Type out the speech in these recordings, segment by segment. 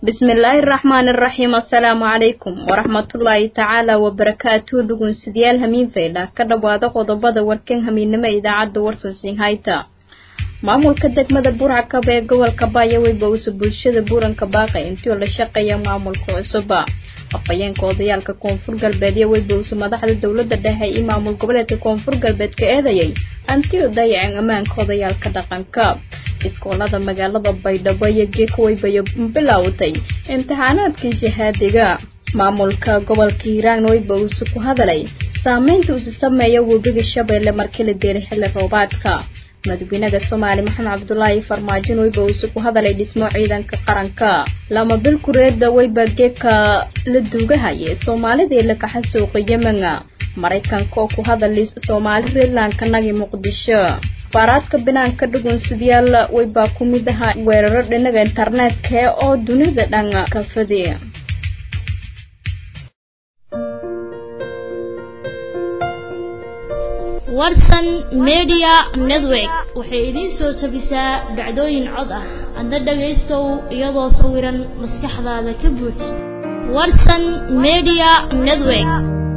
bismillaahi raxmaani raxiim assalaamu calaykum waraxmatullaahi tacaala wabarakaatu dhugunsidayaal hamiin faydha ka dhowaada qodobada warkan hamiinnimo idaacadda warsansiin hayta maamulka degmada burcakab ee gobolka baayawey bowse bulshada buuranka baaqay intii oo la shaqeeya maamulka cusuba afhayeenka odayaalka koonfur galbeed iyo weybowse madaxda dowladda dhexe iyo maamul goboleedka koonfur galbeed ka eedayay antii oo dayaceen ammaanka odayaalka dhaqanka iskoolada magaalada baydhabo iyo geeka weybayo bilowtay imtixaanaadkii shahaadiga maamulka gobolka hiiraan weybowse ku hadalay saameynta uusi sameeya webiga shabeelle markii la deeray xilli roobaadka madaxweynaha soomaali maxamed cabdulaahi farmaajo weybowse ku hadalay dhismo ciidanka qaranka lama bil kureeda weyba geeka la duugahaya soomaalidii la kaxa suuqa yemena maraykanka oo ku hadalay soomaali reerlandka nagi muqdisho faaraadka binaanka dhugunsidayaal weybaa ku mid aha weeraro dhinaga internetka oo dunida dhan ka fadi warsan media network waxay idiin soo tabisaa dhacdooyin cod ah hadda dhagaystow iyadoo sawiran maskaxdaada ka buuj warsan media network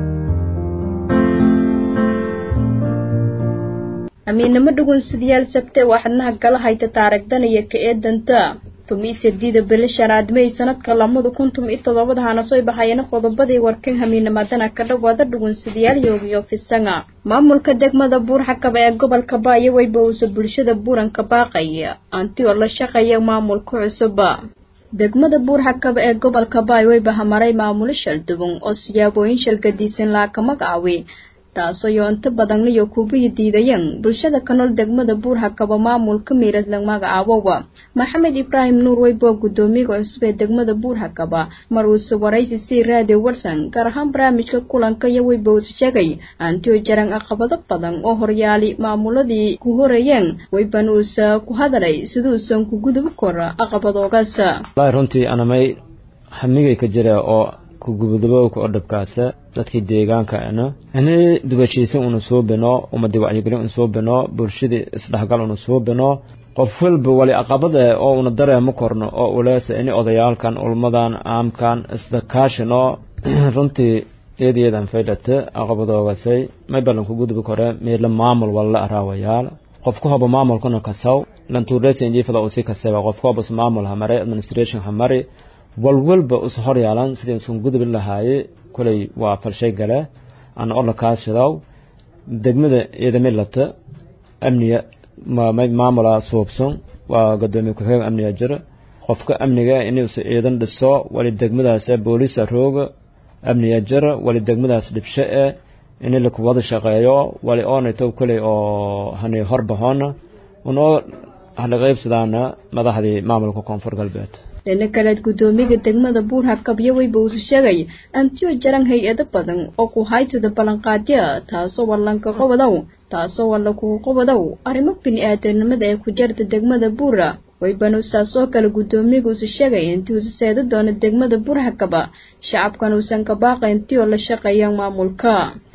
amiinamo dhugunsidayaal sabte waa xadnaha gala hayta taaragdanaya ka eedanta tumi sadiida bili shanaad may sanadka lamada kun tumi todobada hana soo baxayana qodobadii warkan hamiinamadana ka dhawaada dhugunsidayaal yoogiyo fisanga maamulka degmada buurxakab ee gobolka baayo weybowse bulshada buuranka baaqaya anti oo la shaqeeya maamulka cusuba degmada buurxakab ee gobolka baayo weyba hamaray maamulo shalduban oo siyaabooyin shalgadiisan laaka magacaawi taasoo yoonto badanniyo kubiyi diidayeen bulshada ka nool degmada buurhakaba maamulka miirad la magacaabowa maxamed ibraahim nuur weyboo guddoomiyaga cusub ee degmada buurhakaba mar uuse waraysi sii raadiyo warsan gaar ahaan barnaamijka kulanka iyo weybowse sheegay antioo jaran caqabado badan oo horyaali maamuladii ku horeeyeen weyban uuse ku hadalay siduusan ku gudubi kora caqabadoogaas runtii anamay hamigay ka jira oo kugubadabowka oo dhabkaasa dadkii deegaankaana ini dubashiisan una soo bino ummadii wacyigelin una soo bino bulshadii isdhexgal una soo bino qof walba wali aqabada oo una dareemo korno oo uleesa ini odayaalkan ulmadan caamkan isdakaashino runtii eedayeedan faydhate aqabadoogasay may ballan ku gudbi kore meela maamul walla araawayaal qofka hoba maamulkuna kasaw lantuureysa injiifada usi kaseba qofka hobas maamul hamare administration hamari walwalba us hor yaalan sidii usan gudubi lahaaye koley waa falshay gale ana orla kaashidaw degmada ciidamilata amniga maamula suubsan waa gadoomiye ku-xigeen amniga jira qofka amniga inuusa ciidan dhiso wali degmadaas boolisa rooga amniga jira wali degmadaas dhibsho e ini lakuwada shaqeeyo wali oonayto koley oo hani horbahoona unoo halaqaybsadaana madaxdii maamulka koonfur galbeed dhina kaleed guddoomiyaga degmada buurhakab iyo weybowse sheegay antiyo jaran hay-ado badan oo ku haysada ballanqaadya taasoo wallanka qobadow taasoo walla kugu qobadow arrimo bini-aadanimada ee ku jarta degmada buura weybanuusaas oo kale guddoomiyaguuse sheegay intii uuse seeda doono degmada buurhakaba shacabkan uusan ka baaqay intii oo la shaqeeya maamulka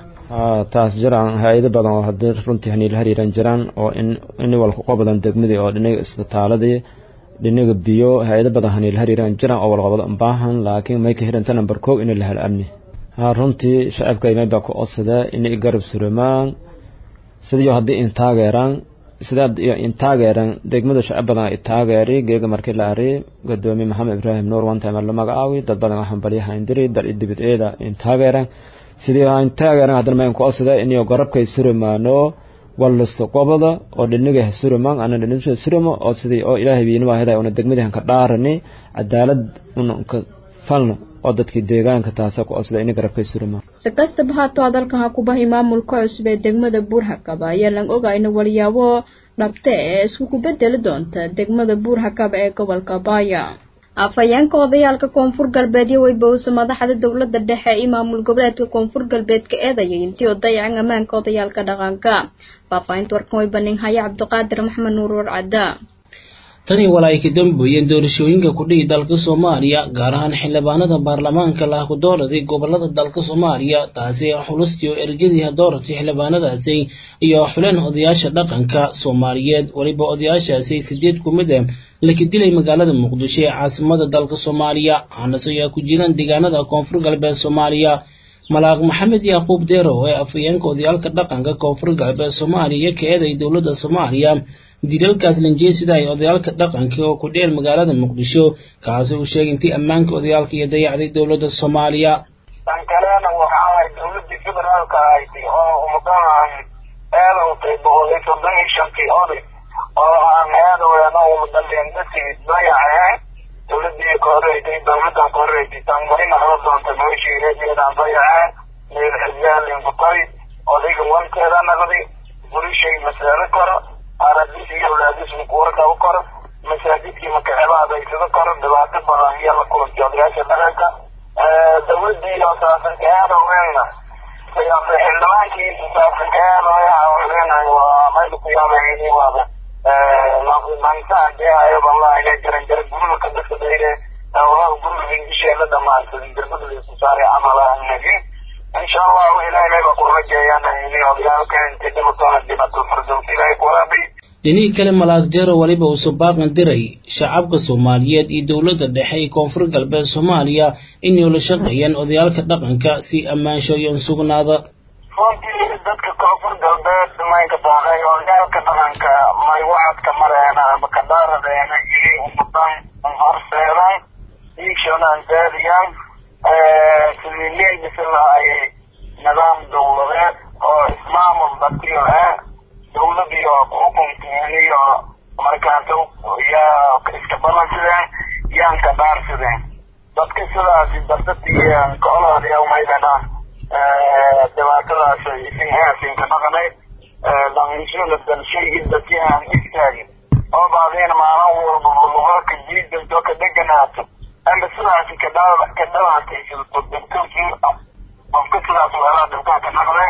taas jiraan hay-ado badan oo haddii runtii haniila hariiran jiraan oo ini walka qobadan degmadii oo dhinaga isbitaaladii dhinaga biyo hay-ado badan haniila hariiraan jiraan oo walqabado baahan laakiin may ka hiranta number kow in la helo amni runtii shacabka may baa ku odsada inay garab surumaan sidiyo haddii in taageeraan sidaa in taageeran degmada shacab badan ay taageeri geega markii la ari gadoomiye maxamed ibraahim nuur one time la magacaawi dad badan waxaan balyaha indiri dal dibid eeda in taageeran sidii in taageeran haddana mayn ku odsada inayo garabkay surumaano wallisto qobada oo dhiniga suruman ana dhinisha suruma oo sidii oo ilaahay biina waahida una degmadii hanka dhaarani cadaalad una ka falno oo dadkii deegaanka taasa ku osda ini garabkay suruma si kastaba haatoo hadalkan ha ku bahi maamulka cusub ee degmada buurhakaba ayaa lan ogayna walyaabo dhabte ee isku ku bedeli doonta degmada buurhakaba ee gobolka baaya afhayeenka odayaalka koonfur galbeed iyo weybowse madaxda dowladda dhexe iyo maamul goboleedka koonfur galbeed ka eedayay intii oo dayacan ammaanka odayaalka dhaqanka faahfaahinta warkan way banin haya cabdiqaadir maxamed nuur warcadda tani wala ay ka dambeeyeen doorashooyinka ku dhihi dalka soomaaliya gaar ahaan xildhibaanada baarlamaanka lah ku dooraday gobolada dalka soomaaliya taasi xulustii oo ergadiiha dooratay xildhibaanadaasi iyo xuleen odayaasha dhaqanka soomaaliyeed weliba odayaashaasi sideed ku mid ah laka dilay magaalada muqdisho ee caasimada dalka soomaaliya aanase ayaa ku jiraan deegaanada koonfur galbeed soomaaliya malaaq maxamed yaaquub deero ee afhayeenka odayaalka dhaqanka koonfur galbeed soomaaliya ka eeday dowladda soomaaliya dilalkaas lanjeesida ay odayaalka dhaqanka oo ku dheel magaalada muqdisho kaasi uu sheegay intii ammaanka odayaalka iyo dayacday dowladda soomaaliya tan kalena waxa ay dowladii federaalka ahayd oo umadahan eedowtay boqolay soddon iyo shantii oday oo aan eedowena umadaldeen dadkii dayaceen dowladii ka horeysay dowladan ka horeysay tan marina haba doonta meeshii reejeedaan dayaceen meel xisbaalin kutay odayga wanteeda naqdi bulishay masaalo koro aradis iyo walaadis mukuwarka u koro masaajidkii makaxeba adeegsado koro dhibaato badan iyo la kulantay odayaasha dhaqanka dowladii oo saasanka eedowena xildhibaankii saasanka eedoyaha waa mayda ku yaamayni waaba mansaa deehayo wallahi ila jaran jara guriga ka dadka dayre wallahi guriga ingishee la dhamaansaday darbada la isku saaray camal nabi insha allah ilahay bay ku rajeeyaan ini odayaalka inta dhimatona dhimato fardows ilahay ku waraabiy dhinihii kale malaag jeero weliba uu subaaqan diray shacabka soomaaliyeed iyo dowladda dhexe ee koonfur galbeed soomaaliya inay la shaqeeyaan odayaalka dhaqanka si ammaanshoyon sugnaada runtii dadka koonfur galbeed maynka booqay odayaalka dhaqanka may wacadka mareena ama kadhaaradeena inay umadan horseedan iigshanaan gaadiyaan sidii leegisi lahaayay nidaam dowladeed oo ismaamul batiyo ah dowladii oo xukunkeeni oo markaas yaa iska ballansideen yaan ka dhaarsideen dadka sidaasi dartatiyan koloodiya umaydana dhibaatadaas isin haasinka dhaqanay langisula dalshay dadkii aan istaagin oo baadeen maalin walba lugalka jiidinto ka deganaato amba sidaasi ka ka dhawaantaysato dadkii qofka sidaas weelaa dhibkaa ka dhaqday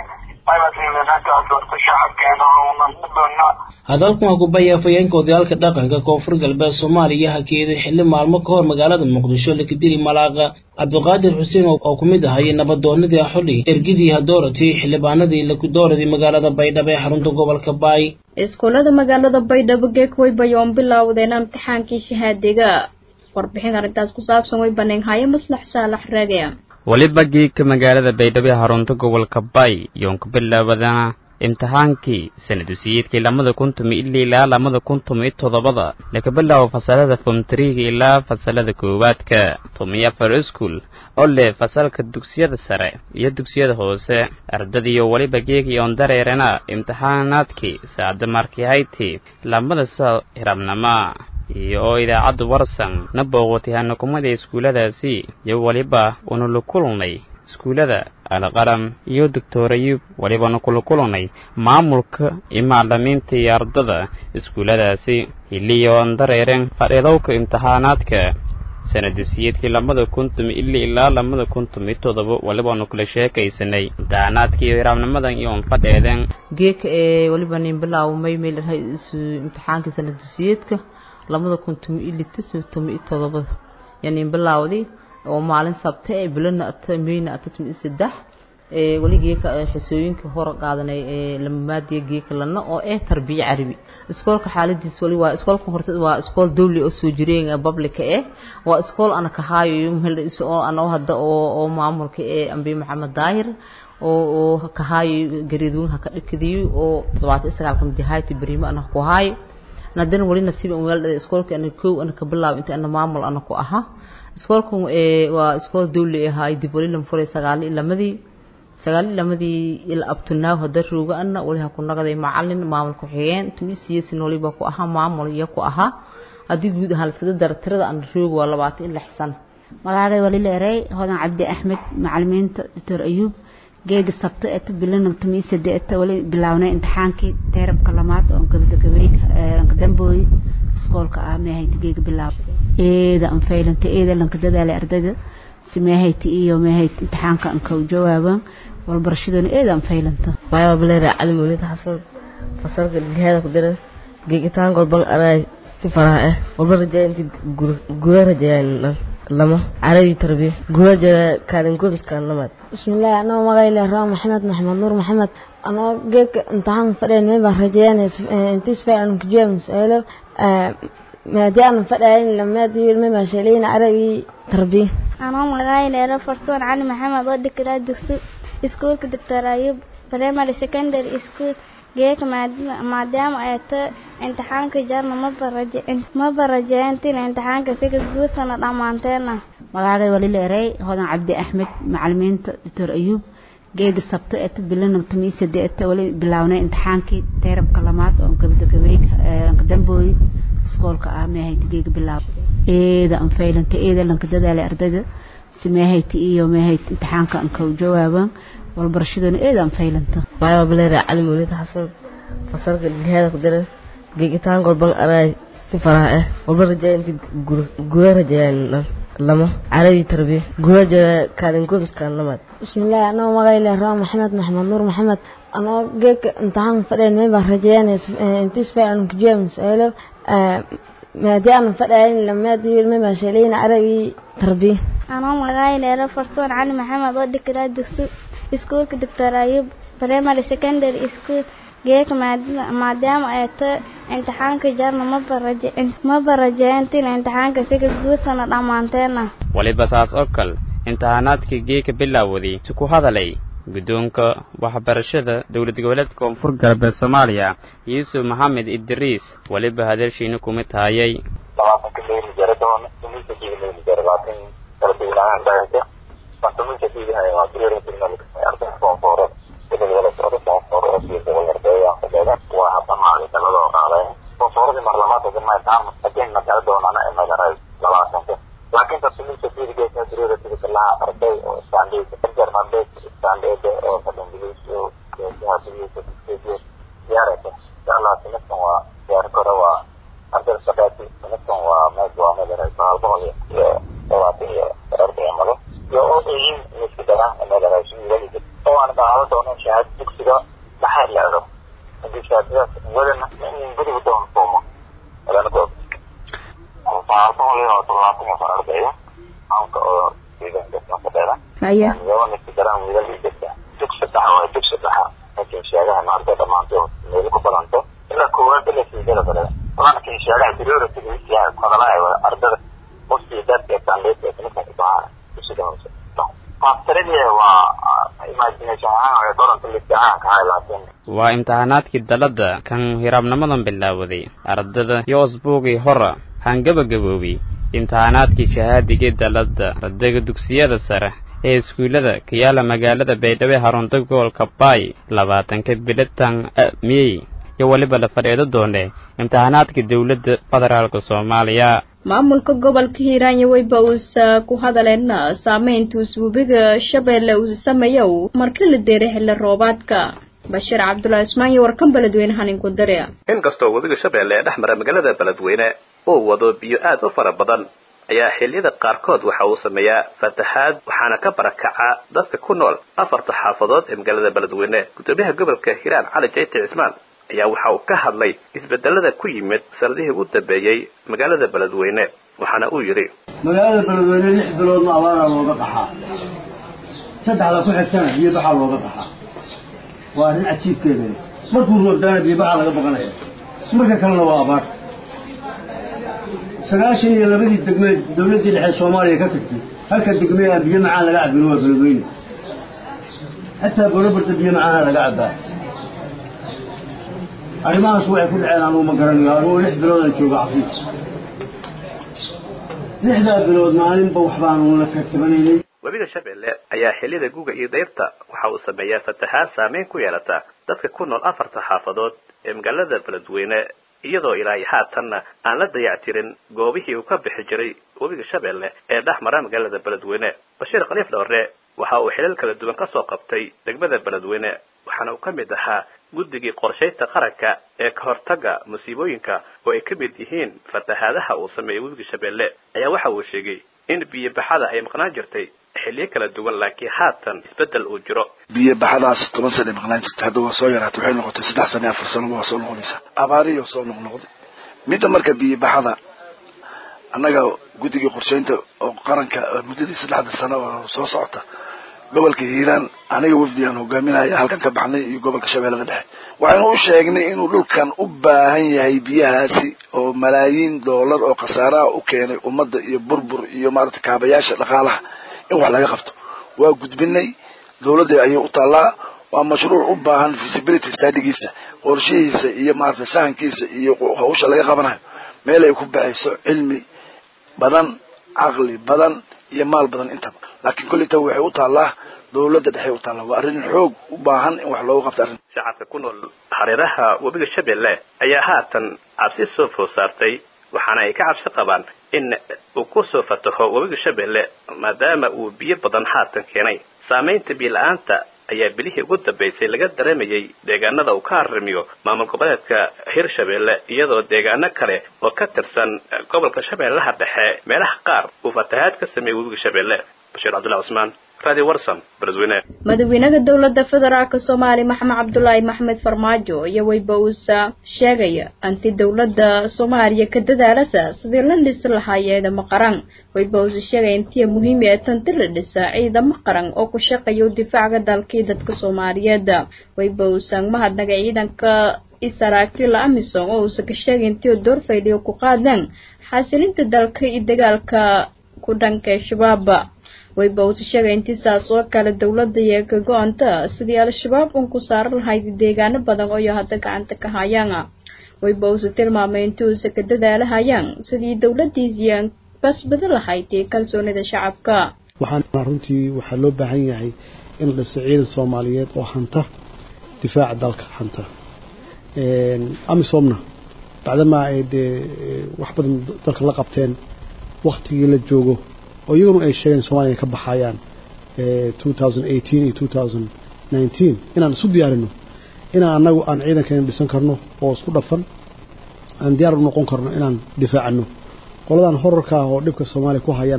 hadalkan waa kubaya afhayeenka odayaalka dhaqanka koonfur galbeed soomaaliya hakeeday xilli maalmo ka hor magaalada muqdisho lakadili malaaqa cabdiqaadir xuseen oo ku mid ahayay nabadoonadii axuli ergidii hadooratay xildhibaanadii lakudooradii magaalada baydhabo ee xarunta gobolka baay iskuullada magaalada baydhabo geekway bayoon bilowdeen imtixaankii shahaadiga warbixin arrintaas ku saabsan way baneenhaye maslax saalax raage weliba geegka magaalada baydhabo ee xarunta gobolka bay yoon ku bilaabadana imtixaankii sanadusiyeedkii lamada kun tumi ili ilaa lamada kun tumi toddobada laga bilaabo fasalada fomtriga ilaa fasalada koowaadka tumi afar iskuol oo leh fasalka dugsiyada sare iyo dugsiyada hoose ardadiyo weliba geegiyoon dareerana imtixaanaadkii saacada markihayti lamada sa hirabnama iyo oo idaacadda warsan na booqatay hanakumada iskuulladaasi iyo weliba unula kulnay iskuullada alqalam iyo doctor ayub welibana kula kulnay maamulka iyo macalimiinta iyo ardada iskuulladaasi hiliyoon dareereen fadhiidowka imtixaanaadka sanadusiyeedkii lamada kun tumi ili ilaa lamada kun tumi toddoba welibaanu kula sheekaysanay imtixaanaadkii iyo hiraabnimadan iyoon fadheedeen geeka ee weliba nin bilaawmay meel imtixaankii sanadusiyeedka labada kun tumi iyo lito tumi iyo todobada yani bilaawday oo maalin sabta ee bilana ata meyna ata tumi iyo saddex ee weli geeka xisooyinka hor qaadanay ee lamamaadiya geeka lana oo eh tarbiya carabi iskoolka xaaladiis wali waa iskoolka horta waa iskool dawli oo soo jireen public eh waa iskool ana ka haayo meel oo ana hadda oo oo maamulka ee ambi maxamed daahir oo oo ka haayo gareedwinka ka dhikadiyo oo 29 kamid yahay bariimo ana ku haayo nadana wali nasiib aan weel iskoolka ana koow ana ka bilaab inta ana maamul ana ku aha iskoolkan ee waa iskool dawli ah dib wali lam furay sagaal iyo lamadii sagaal iyo lamadii ila abtunaaw hada rooga ana wali ha ku naqday macalin maamul ku xigeen tumisiyesin waliba ku aha maamul iyo ku aha haddii guud ahaan iskada dara tirada aan rooga waa labaatan iyo lix sano magacay wali leeray hodan cabdi axmed macalimiinta doctor ayuub geega sabta eta bilana tumi sadeeta wali bilawnay imtixaankii teerabka lamaad oo gabagabay kadambooy iskoolka ah meehayta geega bilaaw eeda an faylanta eeda lanka dadaalay ardayda si meehayta iyo meehayta imtixaanka an kau jawaabaan walbarashaduna eeda an faylanta maya bileera cali mawlid xasan fasalka geheeda ku dira geegitaan golban anaa si faraha ah walba rajeeya inti guura rajeeyaan lama carabi tarbiya guura jira kaalin gomiskaan lamaad bismillaah anoo magayle raa maxamed maxamed nuur maxamed anoo geedka imtixaan fadheen meba rajeeyaan intiisbay aan kujeeban su-aalo maadi aan fadhayn lamaadi ilma maashaleena arabi tarbiya anoo magacayleera fartuun cali maxamed oo dhigiraa dugsi iskuulka doctor ayub primary secondary school geeka maadaama ay ta imtixaanka jarna ma barajeyntin imtixaanka siga guursana dhammaanteena magacay walileerey hodan cabdi axmed macalimiinta doctor ayuub geega sabta eta bilana tumii sadeeta wali bilawnay imtixaankii teerabka lamaad oo gabdagabeeg dambooy iskoolka ah meehayta geega bilaaw eeda an faylanta eeda lanka dadaala ardayda si meehayta iyo meehayta imtixaanka anka jawaaban walbarashaduna eeda an faylanta maayo baleera cali mawlid xasan fasalka jihaada ku dira geegitaan golban araay si faraha ah walba rajaaya inti guga rajayaan dhan lama carabi tarbiya guga jira kaalin goobiskaan lamaad bismillaah anoo magayle raa maxamed maxamed nuur maxamed anoo geeka imtixaan fadheen meebaa rajayaan intiisbay aan kujiyaam su-aalo maadi aan fadhayn lamaadi ilma maashaleena arabi tarbiya anoo magacayleera fartuun cali maxamed oo dhigiraa dugsi iskuulka doctor ayub primary secondary school geeka maadaama ay ta imtixaanka jarna ma barajeyntin imtixaanka siga guursana dhammaanteena waliba saas oo kale imtixaanaadkii geeka bilaawaday si ku hadalay guddoonka waxbarashada dowlad goboleedka koonfur galbeed soomaaliya yuusuf maxamed idriis weliba hadalshiina kuma taayay laakiin tasmiinta fiirigeesa diriyada sida kalaha arday oo standeed germandeed standeed oo fadingiliis oo hadiisa diyaaraysa inshallah sanadkan waa diyaar kore waa arday sadhaati sanadkan waa meed waa meelera sagaal boqol iyo labaatan iyo arday amado iyo oo eeyin miska dara meelera wiilaliisa oo aan qaado doono shahaad dugsiga dhaxaad leedo hadii shahaadadaas wadana in gudiga doon foomo walana goob sagaal boqol iyo toddobaatan iyo afar ardaya aanka oo deegaanka fadheeda iyagoo miska daraan wiilal jirta dugsi dhaxa waa dugsi dhaxa laakiin sheegahan arday dhammaantood meel ku badanto ilaa koowaad ilaa sideeda fadheeda laakiin sheegaha priority yahay hadalaa ardada qofkii dadka standeedka sanadkan kubahaa dugsiga hoose faaftaradii waa imagination ahaan way qoranta list ahaan kahay laakiin waa imtixaanaadkii dalladda kan hiraabnimadan bilaawaday ardada iyo usbuugii hora hangabagaboobay imtixaanaadkii shahaadigii dalladda ardayga dugsiyada sare ee iskuullada ka yaala magaalada baydhabo harunta gobolka baay labaatanka bilitan miyey iyo weliba la fadhiido doone imtixaanaadka dowladda federaalka soomaaliya maamulka gobolka hiiraanya weyba uusa ku hadaleena saameynta usbuubiga shabeelle uu sameeyow markii la deeray xilli roobaadka bashiir cabdulaahi ismaan iyo warkan beledweyne haninku dare inkastoo webiga shabeelle ee dhex mara magaalada beledweyne uu wado biyo aad u fara badan ayaa xilliyada qaarkood waxa uu sameeyaa fataxaad waxaana ka barakaca dadka ku nool afarta xaafadood ee magaalada beledweyne gudoomiyaha gobolka hiiraan cali jayti cismaan ayaa waxa uu ka hadlay isbedelada ku yimid sanadihii ugu dambeeyey magaalada beledweyne waxaana uu yidhi magaalada beledweyne lix biloodna abaaraa looga qaxaa saddexda ku xigtana biyobaxaa looga qaxaa waa arrin cajiibkeeda leh markuu roobdaana biyobaxaa laga baqanaya marka kalena waa abaar sagaashan iyo labadii degmeed dawladdii dhexe soomaaliya ka tagtay halka degmee aan biyo macaan laga cabbin waa beledweyne xataa borobarda biyo macaana laga cabbaa arrimahaas waxay ku dhaceen anugu ma garanayo anugu lix biloodaan jooga xafiis lixdaa bilood maalinba wax baanu la kartabanaynay webiga shabeelle ayaa xilliyada guga iyo dayrta waxa uu sameeyaa fataxaad saameyn ku yeelata dadka ku nool afarta xaafadood ee magaalada beledweyne iyadoo ilaa iyo haatanna aan la dayactirin goobihii uu ka bixi jiray webiga shabeelle ee dhex mara magaalada beledweyne bashiir khaliif dhowre waxa uu xilal kala duwan ka soo qabtay degmada beledweyne waxaana uu ka mid ahaa guddigii qorshaynta qaranka ee ka hortagga musiibooyinka oo ay ka mid yihiin fatahaadaha uu sameeyey webiga shabeelle ayaa waxa uu sheegay in biyobaxada ay maqnaan jirtay xilliyo kala duwan laakiin haatan isbeddel uu jiro biyo baxadaas toban sana maqnaan jirta hadda waa soo yaraatay waxay noqotay saddex sana afar sano waa soo noqonaysaa abaariyo soo noqnoqday midda marka biyo baxada annaga guddigii qorshaynta oo qaranka muddadii saddexda sano oo soo socota gobolka hiiraan aniga wafdigaan hogaaminaya halkan ka baxnay iyo gobolka shabeellada dhexe waxaynu u sheegnay inuu dhulkan u baahan yahay biyahaasi oo malaayiin doolar oo khasaaraha u keenay ummadda iyo burbur iyo maaragtay kaabayaasha dhaqaalaha in wax laga qabto waa gudbinay dowladda ayay u taallaa waa mashruuc u baahan visibility studigiisa qorshihiisa iyo maaragtay sahankiisa iyo hawsha laga qabanayo meel ay ku baxayso cilmi badan caqli badan iyo maal badan intaba laakiin kolleyta waxay u taallaa dowladda dhexe u taallaa waa arrin xoog u baahan in wax loogu qabto arrin shacabka ku nool hareeraha webiga shabeelle ayaa haatan cabsi soo food saartay waxaana ay ka cabsi qabaan in uu ku soo fataho webiga shabeelle maadaama uu biyo badan haatan keenay saamaynta biyo-la-aanta ayaa bilihii ugu dambaysay laga dareemayay deegaanada uu ka harrimiyo maamul goboleedka hirshabeelle iyadoo deegaano kale oo ka tirsan gobolka shabeellaha dhexe meelaha qaar uu fatahaad ka sameeyey webiga shabeelle bashiir cabdullahi cusmaan radio warson beledweyne madaxweynaha dowladda federaalka soomaaliya maxamed cabdulaahi maxmed farmaajo iyo weyba uusa sheegaya anti dowladda soomaaliya ka dadaalasa sidii la dhisi lahaa ciidamo qaran weyba uusa sheegaya intiya muhiimi ee tanti la dhisa ciidamo qaran oo ku shaqeeya u difaaca dalkii dadka soomaaliyeed weyba uusan mahadnaga ciidanka isaraakiila amisom oo uusa ka sheegay intii door fayliyo ku qaadeen xasilinta dalka iyo dagaalka ku dhanka shabaab wayba uusa sheegay intii saas oo kale dowladda iyo ka go-anta sidii al-shabaab un ku saari lahayd deegaano badan oo iyo hadda gacanta ka hayaan wayba uusa tilmaamay intii uusa ka dadaalahayaan sidii dowladdiisiian basbadi lahayd kalsoonida shacabka waxaan runtii waxaa loo baahan yahay in la dhiso ciidan soomaaliyeed oo hanta difaaca dalka hanta amisomna bacdamaa ay dee wax badan dalka la qabteen waktigii la joogo oo iyaguna ay sheegeen somalia ay ka baxayaan iyo inaan isu diyaarino inaan annagu aan ciidankeena dhisan karno oo isku dhafan aan diyaar u noqon karno inaan difaacano qoladan horarka ah oo dhibka soomaaliya ku hayana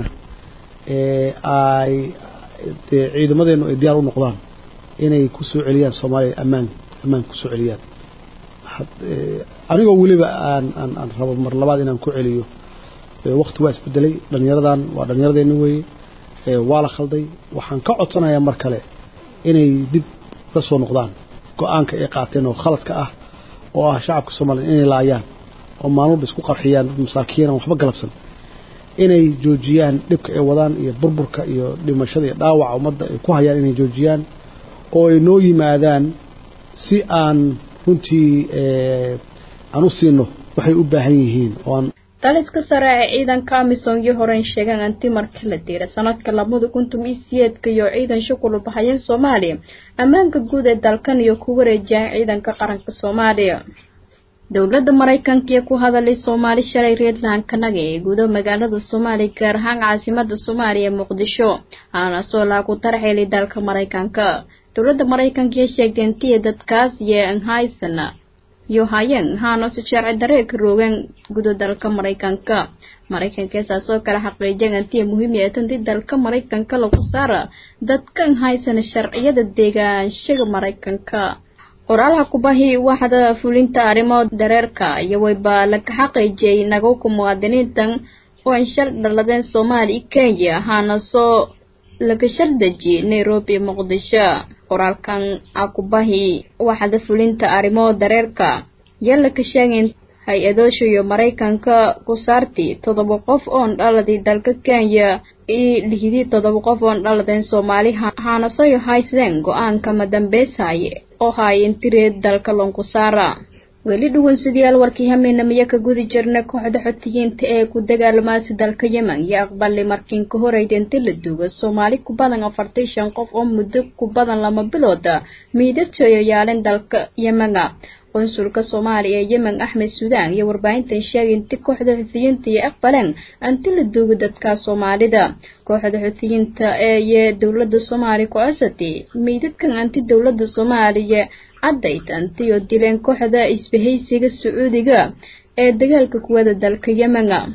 ay dee ciidamadeenu ay diyaar u noqdaan inay ku soo celiyaan soomaaliya ammaan ammaan ku soo celiyaan anigoo weliba aan aan aan rabo mar labaad inaan ku celiyo wakti waa isbedelay dhallinyaradan waa dhallinyaradeenni weeye waa la khalday waxaan ka codsanayaa mar kale inay dib ka soo noqdaan go-aanka ay qaateen oo khaladka ah oo ah shacabka soomaliya inay laayaan oo maalmuba isku qarxiyaan dad masaakiin aan waxba galabsan inay joojiyaan dhibka ay wadaan iyo burburka iyo dhimashada iyo dhaawaca ummadda ay ku hayaan inay joojiyaan oo ay noo yimaadaan si aan runtii aan u siino waxay u baahan yihiin oo aan taliska sare ee ciidanka amisom iyo horeyn sheegaan anti marka la diira sanadka labada kuntum iyo siyeedka iyo ciidan shukulu baxayeen soomaaliya ammaanka guud ee dalkan iyo ku wareejiyaan ciidanka qaranka soomaaliya dowladda maraykanka iyo ku hadalay soomaali shalay reedlahankanaga ee gudo magaalada soomaaliya gaar ahaan caasimada soomaaliya muqdisho aana soo laagu tarxeelay dalka maraykanka dowladda maraykanka iyo sheegtay intiya dadkaas iyo anhaysana iyo hayeen haanose sharci daree ka roogeen gudo dalka maraykanka maraykanka saas oo kale xaqiijiyeen antiya muhiimi ee tanti dalka maraykanka lagu saara dadkan haysana sharciyada deegaanshaga maraykanka qoraalaha kubahi waxda fulinta arrimo dareerka iyo wayba laga xaqiijiyay nagowka muwaadiniintan oo ay shal dhaladeen soomaaliya kenya haana soo laga shaldejiyay nairobi muqdisho qoraalkan akubahi waxda fulinta arrimo dareerka yalla ka sheegeen hay-adoosha iyo maraykanka ku saarti toddoba qof oon dhaladii dalka kenya iyo lixdii toddoba qof oon dhaladeen soomaali haanasoyo haysdeen go-aanka madambeysaye oo haayeen tireed dalka lonkusaara weli dhuwansidayaal warkii hameenamiyo ka gudi jirna kooxda xotiyiinta ee ku dagaalamaasi dalka yemen iyo aqbalay markiin ka horeyda inta la duuga soomaali ku badan afartan shan qof oo muddo ku badan lama bilooda miidadtooyo yaaleen dalka yemena qonsulka soomaaliya ee yemen axmed suudaan iyo warbaahintan sheegay inti kooxda xuutiyiinta iyo aqbaleen anti la duuga dadka soomaalida kooxda xuutiyiinta ee iyo dowladda soomaaliya ku cosatay meydadkan anti dowladda soomaaliya caddayd antiyo dileen kooxda isbahaysiga sacuudiga ee dagaalka kuwada dalka yemena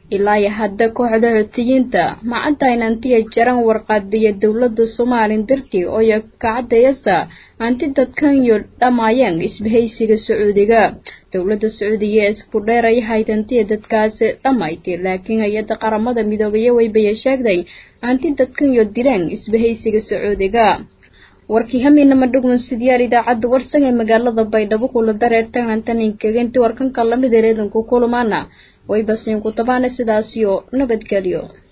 ilaa iyo hadda kooxda xoutiyiinta macantaynantiya jaran warqaadiya dowladda somalilan dartii ooyo kacadayasa anti dadkanyo dhammaayeen isbahaysiga sacuudiga dowladda sacuudiga ee isku dheeray haydantiya dadkaasi dhammaytay laakiin hay-adda qaramada midoobaya weybaya sheegday anti dadkanyo dileen isbahaysiga sacuudiga warkii hamiinama dhugman sidyaal idaacadda warsan ee magaalada baydhabo kula dareertan antaninkaginti warkanka lamid ereedanku kulamaana way basiinku tabaana sidaasiyo nabadgelyo